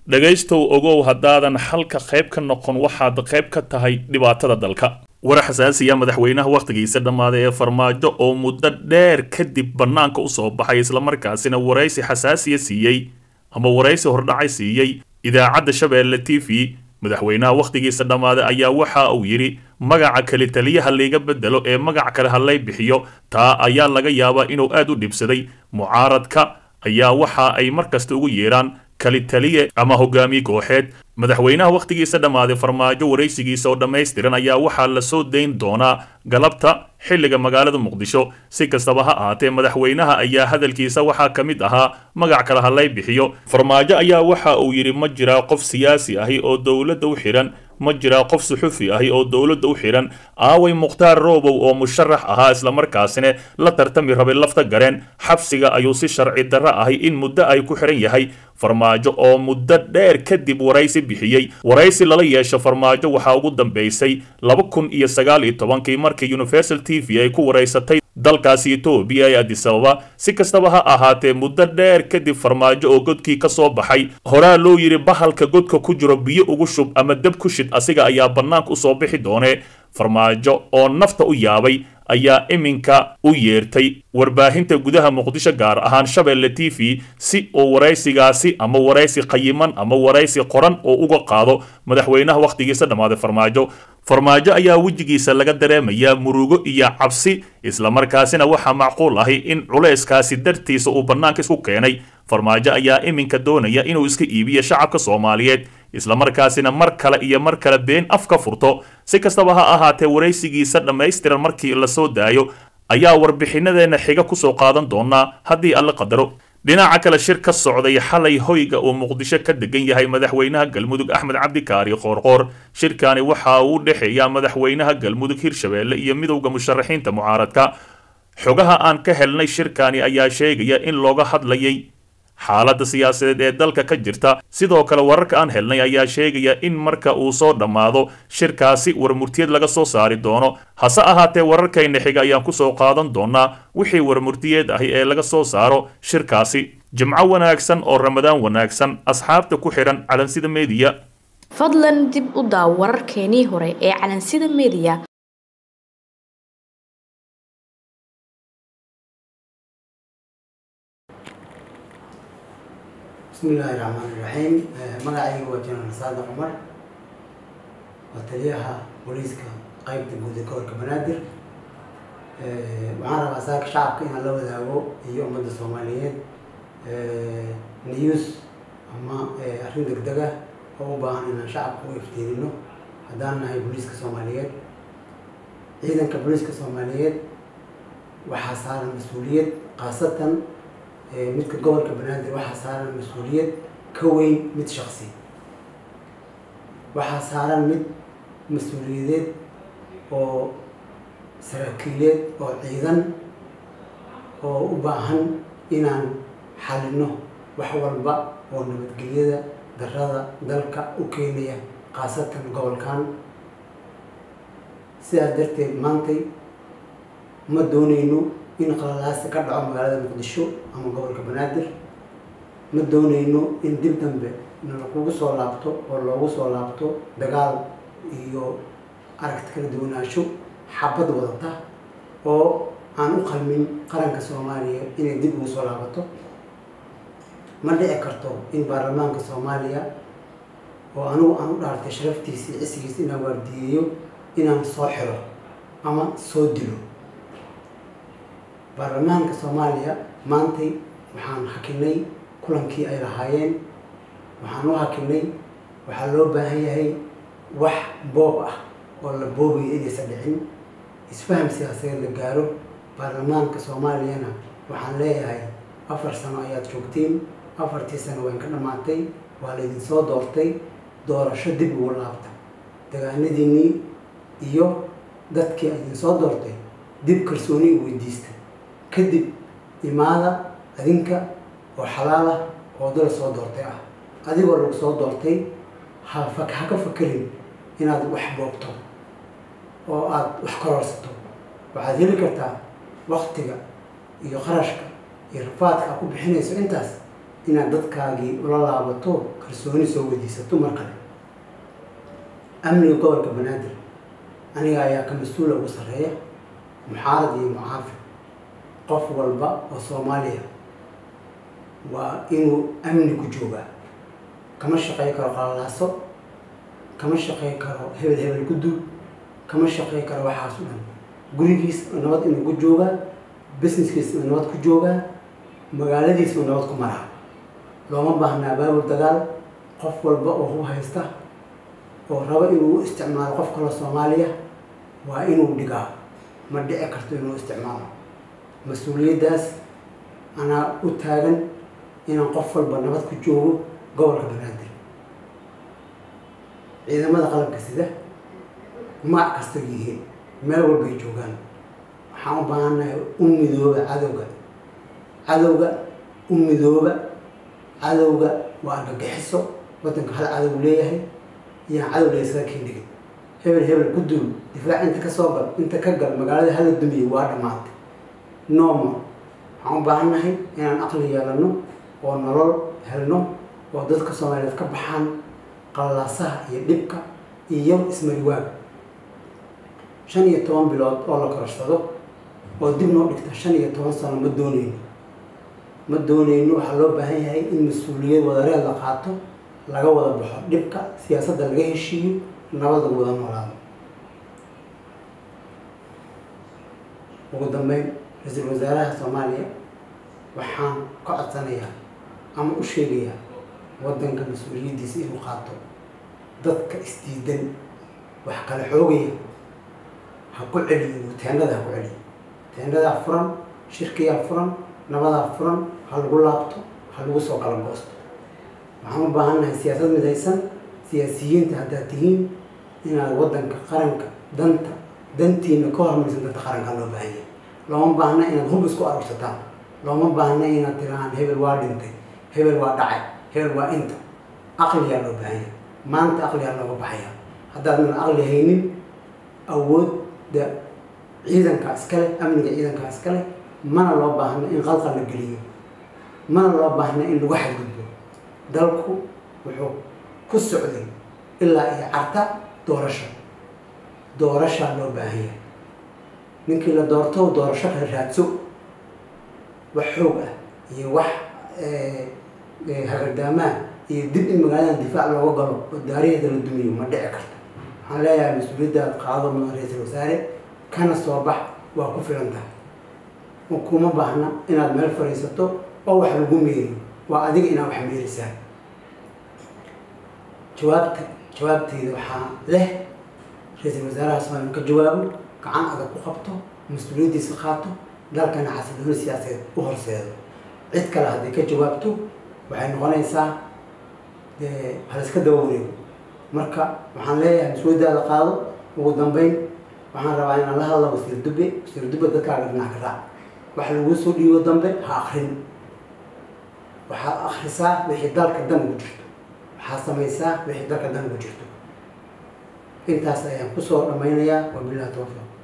dhegaystow ogow haddaadan xalka qayb ka noqon waxaad qayb ka tahay dhibaatada dalka war xasaasiya madaxweynaha wakhtigiisa dhammaaday ee farmaajo oo muddo dheer kadib bannaanka u soo baxay islamarkaasina waraysi xasaasiya siiyey ama waraysi hordhacay siiyey idaacadda shabeelle t v madaxweynaha wakhtigiisa dhammaaday ayaa waxa uu yidhi magaca keli taliyaha layga bedelo ee magac kale ha lay bixiyo taa ayaa laga yaabaa inuu aad u dhibsaday mucaaradka ayaa waxa ay mar kasta ugu yeedhaan kali taliye ama hogaamiye kooxeed madaxweynaha wakhtigiisa dhammaaday farmaajo waraysigiisa oo dhammaystiran ayaa waxaa la soo dayn doonaa galabta xilliga magaalada muqdisho si kastaba ha ahaatee madaxweynaha ayaa hadalkiisa waxaa ka mid ahaa magac kale ha lay bixiyo farmaajo ayaa waxa uu yidhi ma jiraa qof siyaasi ahi oo dowladda u xidhan ma jiraa qof suxufi ahi oo dowladda u xidhan aaway mukhtaar roobow oo musharax ahaa islamarkaasina la tartami rabay lafta gareen xabsiga ayuu si sharci darro ahi in muddo ay ku xidhan yahay farmaajo oo muddo dheer kadib waraysi bixiyey waraysi lala yeesho farmaajo waxaa ugu dambeysay laba kun iyo sagaal iyo tobankii markii universal t v ay ku waraysatay dalkaasi etoobiya ee adisababa si kastaba ha ahaatee muddo dheer kadib farmaajo oo godkii ka soo baxay horaa loo yidhi bahalka godka ku jiro biyo ugu shub ama dab ku shid asiga ayaa bannaanka usoo bixi doonee farmaajo oo nafta u yaabay ayaa iminka u yeertay warbaahinta gudaha muqdisho gaar ahaan shabeelle t v si uu waraysigaasi ama waraysi qayiman ama waraysi qoran oo uga qaado madaxweynaha wakhtigiisa dhammaaday farmaajo farmaajo ayaa wejigiisa laga dareemayaa murugo iyo cabsi islamarkaasina waxaa macquul ahi in culayskaasi dartiisa uu bannaanka isku keenay farmaajo ayaa iminka doonaya inuu iska iibiyo shacabka soomaaliyeed islamarkaasina mar kale iyo mar kale been af ka furto si kastaba ha ahaatee waraysigiisa dhammaystiran markii la soo daayo ayaa warbixinadeenna xiga kusoo qaadan doonaa haddii alla qadaro dhinaca kale shir ka socday xalay hoyga uu muqdisho ka degan yahay madaxweynaha galmudug axmed cabdikaari qoorqoor shirkani waxa uu u dhexeeyaa madaxweynaha galmudug hirshabeelle iyo midowda musharaxiinta mucaaradka xogaha aan ka helnay shirkani ayaa sheegaya in looga hadlayay xaaladda siyaasadeed ee dalka ka jirta sidoo kale wararka aan helnay ayaa sheegaya in marka uu soo dhammaado shirkaasi warmurtiyad laga soo saari doono hase ahaatee wararkayna xiga ayaan kusoo qaadan doonaa wixii warmurtiyeed ahi ee laga soo saaro shirkaasi jimco wanaagsan oo ramadaan wanaagsan asxaabta ku xidhan calansida meediya fadlan dib u daaw wararkeenii hore ee calansida meediya bismi illaahi raxmaan iraxiim magacayga waa jenaraal saadax cumar waa taliyaha booliiska qeybta guud ee gobolka banaadir waxaan rabaa saaka shacabka inaan la wadaago iyo ummadda soomaaliyeed news ama arrin degdeg ah oo u baahan inaan shacabka u iftiinino haddaan nahay booliiska soomaaliyeed ciidanka booliiska soomaaliyeed waxaa saaran mas-uuliyad khaasatan midka gobolka banaadir waxaa saaran mas-uuliyad ka weyn mid shaksi waxaa saaran mid mas-uuliyadeed oo saraakiileed oo ciidan oo u baahan inaan xalino wax walba oo nabadgelyada darada dalka u keenaya khaasatan gobolkan sidaas darteed maantay ma dooneyno in qalalaasi ka dhaco magaalada muqdisho ama gobolka banaadir ma dooneyno in dib dambe nalakugu soo laabto oo loogu soo laabto dagaal iyo aragti kala duwanaansho xabad wadata oo aan u qalmin qaranka soomaaliya inay dib ugu soo laabato ma dhici karto in baarlamaanka soomaaliya oo anigu aan u dhaartay sharaftiisa iyo cisigiisa inaan waardiyeeyo inaan soo xiro ama soo dilo baarlamaanka soomaaliya maantay waxaan hakinay kulankii ay lahaayeen waxaan u hakinay waxaa loo baahan yahay wax boob ah oo la boobaya inaysan dhicin isfaham siyaasadeed la gaaro baarlamaanka soomaaliyana waxaan leeyahay afar sano ayaad joogtiin afartii sano wayn ka dhammaatay waa laydin soo doortay doorasho dib ugu laabta dagaanadiinii iyo dadkii idin soo doortay dib kalsooni u weydiista kadib imaada adinka oo xalaal ah oo dal soo doortay ah adigoo lagu soo doortay ha fak ha ka fakerin inaad wax boogto oo aada wax kororsato waxaad heli kartaa waktiga iyo qarashka iyo rafaadka aad ku bixinayso intaas inaad dadkaagii ula laabato kalsooni soo weydiisato mar kale amniga gobolka banaadir aniga ayaa ka mas-uula ugu sarreeya muxaarad iyo mucaafid qof walba oo soomaaliya waa inuu amni ku joogaa kama shaqey karo qalalaaso kama shaqey karo hebel hebel guduud kama shaqey karo waxaas o dhan gurigiis nabad inuu ku joogaa businesskiis uu nabad ku joogaa magaaladiis uu nabad ku maraa looma baahnaa baabul dagaal qof walba oo hub haysta oo rabo inuu u isticmaalo qof kaloo soomaaliya waa inuu dhigaa ma dhici karto inuu isticmaalo mas-uuliyaddaas anaa u taagan inaan qof walba nabad ku joogo gobolka banaadir ciidamada qalabka sida magac kasta yihiin meel walbay joogaan waxaan u baahannahay u midooba cadowga cadowga u midooba cadowga waa argagixiso waddanka hal cadow leeyahay iyaan cadow laysaga kendhigin hebel hebel ku duul difaac inta ka soo gal inta ka gal magaalada hala dumiye waa dhammaatay normal waxaan u baahannahay inaan aqli yeelano oo nolol helno oo dadka soomaaliyeed ka baxaan qallalaasaha iyo dhibka iyo ismariwaaga shan iyo toban bilood oo la kororsado oo dib noo dhigta shan iyo toban sano ma dooneyno ma dooneyno waxaa loo baahan yahay in mas-uuliyad wadareed la qaato laga wada baxo dhibka siyaasadda laga heshiiyo nabad lagu wada noolaado ugu dambeyn ra-iisul wasaaraha soomaaliya waxaan ka codsanayaa ama u sheegayaa waddanka mas-uuliyaddiisa inuu qaato dadka isdiidan wax kala xoogaya ha ku celiyo teendhada ha ku celiyo teendhadaa furan shirkiyaa furan nabadaa furan ha lagu laabto ha lagu soo kala goosto waxaan u baahannahay siyaasad midaysan siyaasiyiinta haddaad tihiin inaad waddanka qaranka danta dantiina ka hormarsan danta qaranka loo baahan yahay looma baahna inaad hub isku arursataan looma baahna inaad tirahaan hebel waa dhintay hebel waa dhacay hebel waa inta aqliyaa loo baahan yahay maanta aqliyaa looga baxaya haddaadan aqli haynin awoodda ciidanka iskale amniga ciidanka iskale mana loo baahna in qalqal la geliyo mana loo baahna in lagu xadgudbo dalku wuxuu ku socday ilaa iyo carta doorasho doorashaa loo baahan yahay ninkii la doorto doorasho kala raadso wax xoog ah iyo wax hagardaamaa iyo dib in magaaladan difaac looga galo oo daariheeda la dumiyo ma dhici karta waxaan leeyahay mas-uuliyaddaad qaado mudan ra-iisul wasaare kana soo bax waa ku filan tahay kuma baahna inaad meel fadhiisato oo wax lagu meeriyo waa adiga inaad wax meerisaa jawaabta jawaabteyda waxaa leh ra-iisul wasaaraha soomaaliya ka jawaabo gacan adag ku qabto mas-uuliyaddiisa qaato dalkana xasilooni siyaasadeed u horseedo cid kale hadday ka jawaabto waxay noqonaysaa dee haliska daba wareego marka waxaan leeyahay mas-uuliyaddaada qaado ugu dambeyn waxaan rabaa inaan la hadla wasiir dube wasiir dube dadkaaga dhinac ka raac wax laguu soo dhiibo dambe ha akrin waxaad akrisaa wixii dalka dan ugu jirto waxaad samaysaa wixii dalka dan ugu jirto intaas ayaan kusoo dhammaynayaa wabillahi tawfiiq